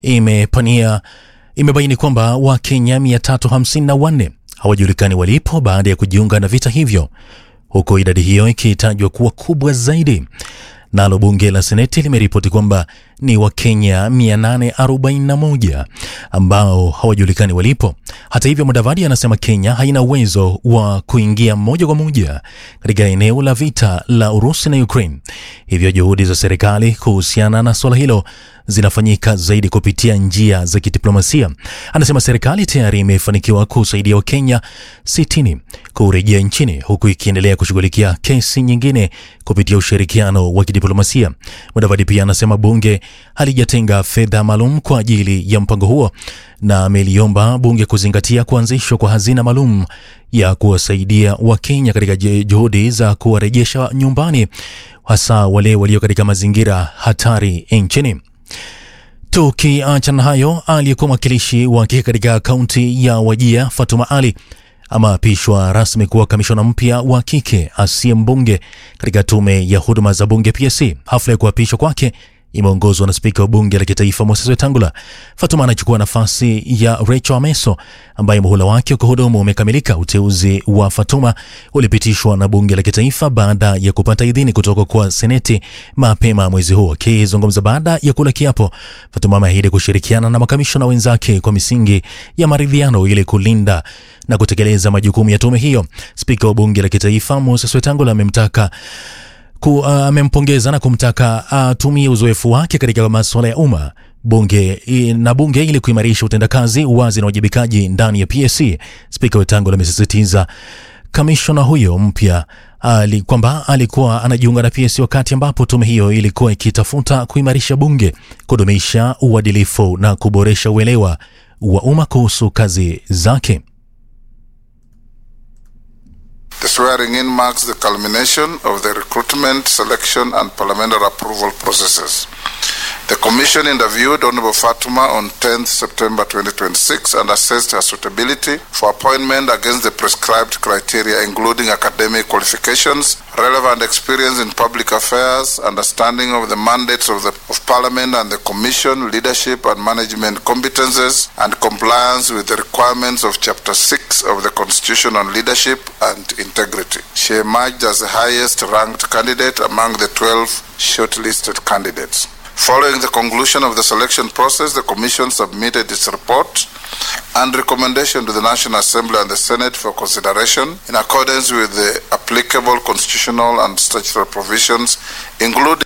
imepania imebaini kwamba Wakenya 354 hawajulikani walipo baada ya kujiunga na vita hivyo, huku idadi hiyo ikitajwa kuwa kubwa zaidi. Nalo bunge la Seneti limeripoti kwamba ni Wakenya 841 ambao hawajulikani walipo. Hata hivyo, Mudavadi anasema Kenya haina uwezo wa kuingia moja kwa moja katika eneo la vita la Urusi na Ukraine, hivyo juhudi za serikali kuhusiana na suala hilo zinafanyika zaidi kupitia njia za kidiplomasia. Anasema serikali tayari imefanikiwa kusaidia Wakenya 60 kurejea nchini huku ikiendelea kushughulikia kesi nyingine kupitia ushirikiano wa kidiplomasia. Mudavadi pia anasema bunge halijatenga fedha maalum kwa ajili ya mpango huo na ameliomba bunge kuzingatia kuanzishwa kwa hazina maalum ya kuwasaidia Wakenya katika juhudi za kuwarejesha nyumbani, hasa wale walio katika mazingira hatari nchini. Tukiachana hayo, aliyekuwa mwakilishi wa kike katika kaunti ya Wajia Fatuma Ali ameapishwa rasmi kuwa kamishona mpya wa kike asiye mbunge katika tume ya huduma za bunge PSC. Hafla ya kuapishwa kwake imeongozwa na spika wa bunge la kitaifa Moses Wetangula. Fatuma anachukua nafasi ya Rachel Ameso ambaye muhula wake wa kuhudumu umekamilika. Uteuzi wa Fatuma ulipitishwa na bunge la kitaifa baada ya kupata idhini kutoka kwa seneti mapema mwezi huu. Akizungumza baada ya kula kiapo, Fatuma ameahidi kushirikiana na makamishona wenzake kwa misingi ya maridhiano ili kulinda na kutekeleza majukumu ya tume hiyo. Spika wa bunge la kitaifa Moses Wetangula amemtaka amempongeza uh, na kumtaka atumie uh, uzoefu wake katika masuala ya umma bunge na bunge ili kuimarisha utendakazi, uwazi na uwajibikaji ndani ya PSC. Spika Wetangula amesisitiza kamishona huyo mpya ali, kwamba alikuwa anajiunga na PSC wakati ambapo tume hiyo ilikuwa ikitafuta kuimarisha bunge, kudumisha uadilifu na kuboresha uelewa wa umma kuhusu kazi zake. The swearing in marks the culmination of the recruitment, selection, and parliamentary approval processes. The Commission interviewed Honorable Fatuma on 10th September 2026 and assessed her suitability for appointment against the prescribed criteria, including academic qualifications, relevant experience in public affairs, understanding of the mandates of, the, of Parliament and the Commission, leadership and management competences, and compliance with the requirements of Chapter 6 of the Constitution on Leadership and Integrity. She emerged as the highest ranked candidate among the 12 shortlisted candidates. Following the conclusion of the selection process, the Commission submitted its report and recommendation to the National Assembly and the Senate for consideration in accordance with the applicable constitutional and statutory provisions, including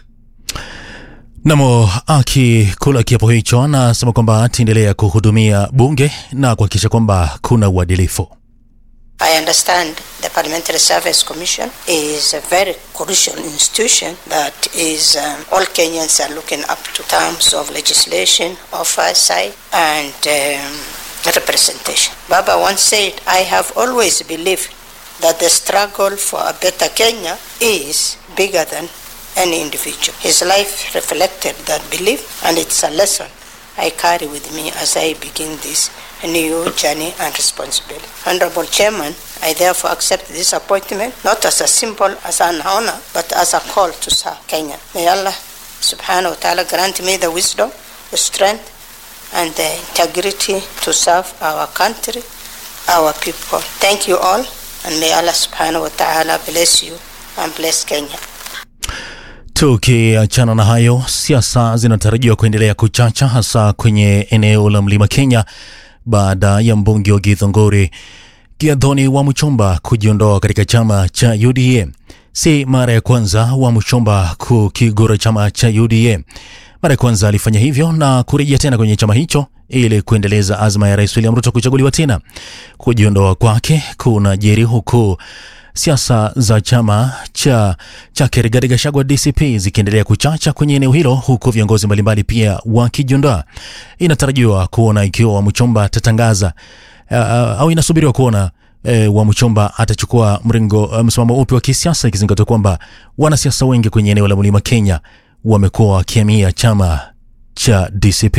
Namo akikula kiapo hicho anasema kwamba ataendelea kuhudumia bunge na kuhakikisha kwamba kuna uadilifu. I understand the Parliamentary Service Commission is a very crucial institution that is um, all Kenyans are looking up to terms of legislation, oversight, and um, representation. Baba once said, I have always believed that the struggle for a better Kenya is bigger than any individual. His life reflected that belief, and it's a lesson I carry with me as I begin this new journey and responsibility. Honorable Chairman, I therefore accept this appointment not as a symbol, as an honor, but as a call to serve Kenya. May Allah subhanahu wa ta'ala grant me the wisdom, the strength, and the integrity to serve our country, our people. Thank you all, and may Allah subhanahu wa ta'ala bless you and bless Kenya. Tukiachana na hayo, siasa zinatarajiwa kuendelea kuchacha hasa kwenye eneo la mlima Kenya baada ya mbunge wa Githongori Giadhoni wa Muchomba kujiondoa katika chama cha UDA. Si mara ya kwanza wa Muchomba kukigura chama cha UDA. Mara ya kwanza alifanya hivyo na kurejea tena kwenye chama hicho ili kuendeleza azma ya Rais William Ruto kuchaguliwa tena. Kujiondoa kwake kunajiri huku siasa za chama cha chake Rigathi Gachagua DCP zikiendelea kuchacha kwenye eneo hilo, huku viongozi mbalimbali pia wakijiondoa. Inatarajiwa kuona ikiwa Wamuchomba atatangaza uh, au inasubiriwa kuona uh, Wamuchomba atachukua mrengo uh, msimamo upi wa kisiasa, ikizingatiwa kwamba wanasiasa wengi kwenye eneo la mlima Kenya wamekuwa wakihamia chama cha DCP.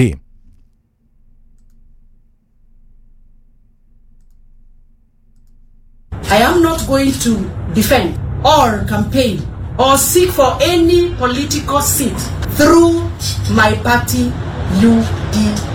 I am not going to defend or campaign or seek for any political seat through my party UD